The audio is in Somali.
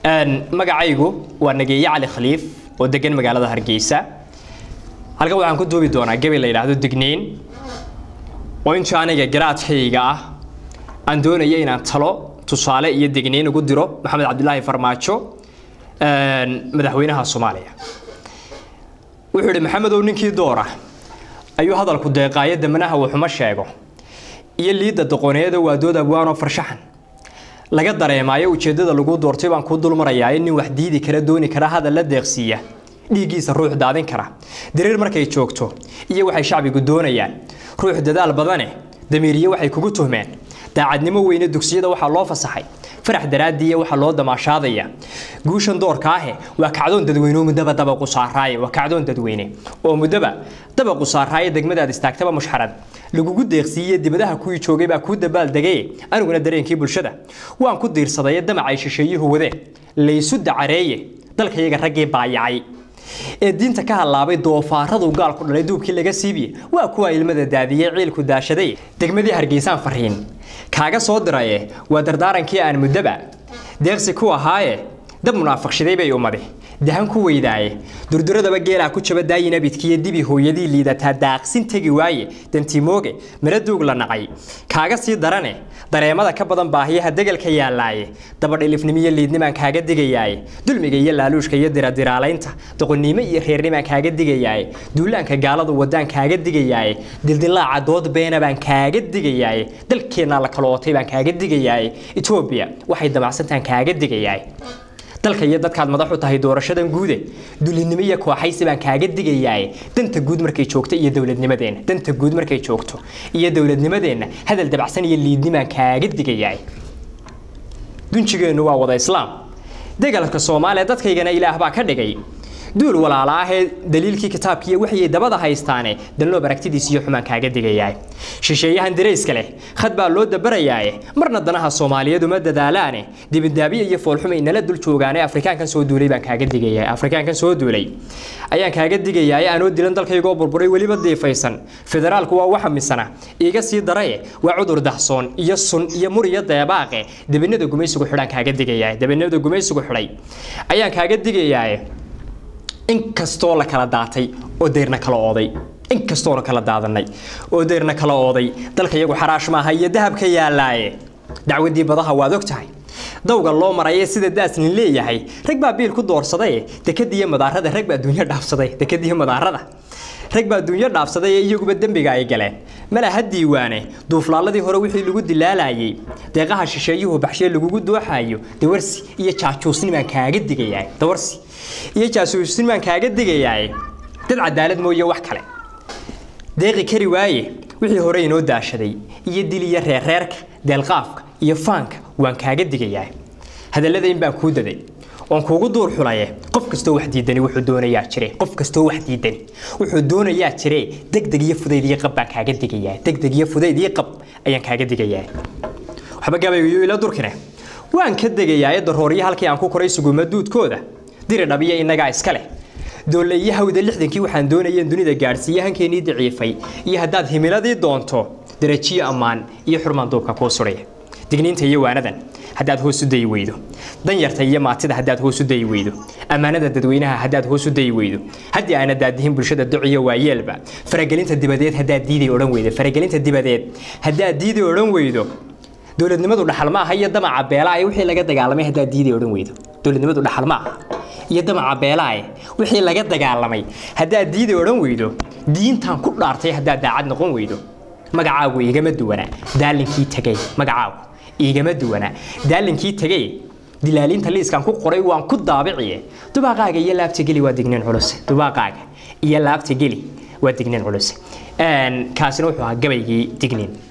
magacaygu waa nageeye cali khaliif oo degan magaalada hargeysa halkan waxaan ku duubi doonaa gabi la yidhaahdo digniin oo inta aniga garaadkayga ah aan doonaya inaan talo tusaale iyo digniin ugu diro maxamed cabdilaahi farmaajo madaxweynaha soomaaliya wuxuu yidhi maxamedow ninkii doora ayuu hadalku deeqaayo damanaha wuxuma sheego iyo liidda doqoneeda waa dood abwaanoo farshaxan laga dareemaayo ujeeddada lagu doortay baan kuu dulmarayaa in nin wax diidi kara dooni kara hadal la deeqsiiya dhiiggiisa ruux daadin kara diriir markay joogto iyo waxay shacbigu doonayaan ruux dadaal badane damiiriye waxay kugu tuhmeen daacadnimo weyne dugsiyada waxaa loo fasaxay farax daraadiiya waxaa loo damaashaadaya guushan doorka ahe waa kacdoon dadweyne oo muddaba dabaqu saaraaye waa kacdoon dadweyne oo muddaba dabaqu saaraaye degmadaad istaagtaba mushxarad lagugu deeqsiiye dibadaha kuwii joogay baa kuu dabaaldegay aniguna dareenkii bulshada waan ku diirsadaye damacay shisheeyuhu wadeen laysu dacareeye dalkayaga raggii baayacay ee diinta ka halaabay doofaaradu gaalku dhalay duubkii laga siibiye waa kuwa ilmada daadiyey ciilku daashaday degmadii hargeysaan fariin kaaga soo diraye waa dardaarankii aan muddaba deeqsi ku ahaaye dab munaafiqshiday bay ummadi dahan ku weydaaye durduradaba geelaa ku jaba daayinabidkiiyo dibi hooyadii liidataa daaqsin tegi waaye dantimooge mara duug la nacay kaaga sii darane dareemada ka badan baahiyaha degalka yaallaaye dabadhilifnimiyo liidnimaan kaaga digayaaye dulmiga iyo laaluushka iyo diradiraalaynta doqonnimo iyo reernimaan kaaga digayaaye duulaanka gaaladu wadaan kaaga digayaaye dildilaaca dood beena baan kaaga digayaaye dalkeennaa la kalootay baan kaaga digayaaye etoobiya waxay damacsantaan kaaga digayaaye dalka iyo dadkaad madax u tahay doorashadan guude dulinimo iyo kooxaysi baan kaaga digayaaye danta guud markay joogto iyo dowladnimadeenna danta guud markay joogto iyo dowladnimadeenna hadal dabacsan iyo liidnimaan kaaga digayaaye dunjigeennu waa wada islaam degalka soomaaliya dadkaygana ilaah baa ka dhigay duul walaala ahee daliilkii kitaabkiiyo waxay dabada haystaane danloob aragtidiis iyo xumaan kaaga digayaay shisheeyahan darayska leh khad baa loo dabarayaaye marna danaha soomaaliyeed uma dadaalaane dibidaabiya iyo foolxumay nala dul joogaane afrikaankan soo duulay baan kaaga digayaa afrikaankan soo duulay ayaan kaaga digayaaye anoo dilan dalkaygoo burburay weliba diifaysan federaalku waa waxa misana iiga sii daraye waa cudur dahsoon iyo sun iyo mur iyo deebaaqe dabinada gumaysigu xidhaan kaaga digayaa dabinada gumaysigu xidhay ayaan kaaga digayaaye inkastoo la kala daatay oo deyrna kala ooday inkastoona kala daadanay oo deyrna kala ooday dalka iyagu xaraash maaha iyo dahabka yaallaaye dacwadii badaha waad og tahay dawga loo maraya sida daasnin leeyahay rag baa biil ku doorsaday dekadiiyo madaarada rag baa duunyo dhaafsaday dekadiiyo madaarada rag baa duunyo dhaafsaday ee iyaguba dembiga ay galeen malaha diiwaane duuflaaladii hore wixii lagu dilaalayay deeqaha shisheeyuhu baxshee lagugu dooxayo dawarsi iyo jaajuusnimaan kaaga digayaa dawarsi iyo jaasuusnimaan kaaga digayaa dad cadaalad mooye wax kale deeqi kari waaye wixii hore inoo daashaday iyo dil iyo reerreerka deelqaafka iyo faanka waan kaaga digayaa hadallada in baan kuu daday oon kuugu duur xulaye qof kastoo wax diidani wuxuu doonayaa jire qof kastoo wax diidani wuxuu doonayaa jire degdeg iyo fudayd iyo qab baan kaaga digayaa degdeg iyo fudayd iyo qab ayaan kaaga digayaa waxba gabaygayo ila durkine waan ka degayaa darooryo halkii aan ku koray suguma duudkooda diri dhabiya innagaa iska leh doolle iyo hawda lixdankii waxaan doonayeen dunida gaadhsiiye hankeenii daciifay iyo haddaad himiladii doonto darajiyo ammaan iyo xurmaan duubka kuu sudhaya digniinta iyo waanadan haddaad hoos u dayi weydo danyarta iyo maatida haddaad hoos u dayi weydo ammaanada dadweynaha haddaad hoos u dayi weydo haddii aana daadihin bulshada duciyo waayeelba faragelinta dibadeed haddaad diiday odhan weydo faragelinta dibadeed haddaad diiday odhan weydo dowladnimadu dhaxal ma aha iyo damaca beelaaye wixii laga dagaalamay haddaad diiday odhan weydo dowladnimadu dhaxal ma aha iyo damaca beelaaye wixii laga dagaalamay haddaad diiday odhan weydo diintan ku dhaartay haddaad daacad noqon weydo magacaagu igama duwana daalinkii tegay magacaagu igama duwana daalinkii tegay dilaalinta liiskan ku qoray waan ku daabiciye dubaaqaaga iyo laabta geli waa digniin culus dubaaqaaga iyo laabta geli waa digniin culus kaasina wuxuu ahaa gabaygii digniin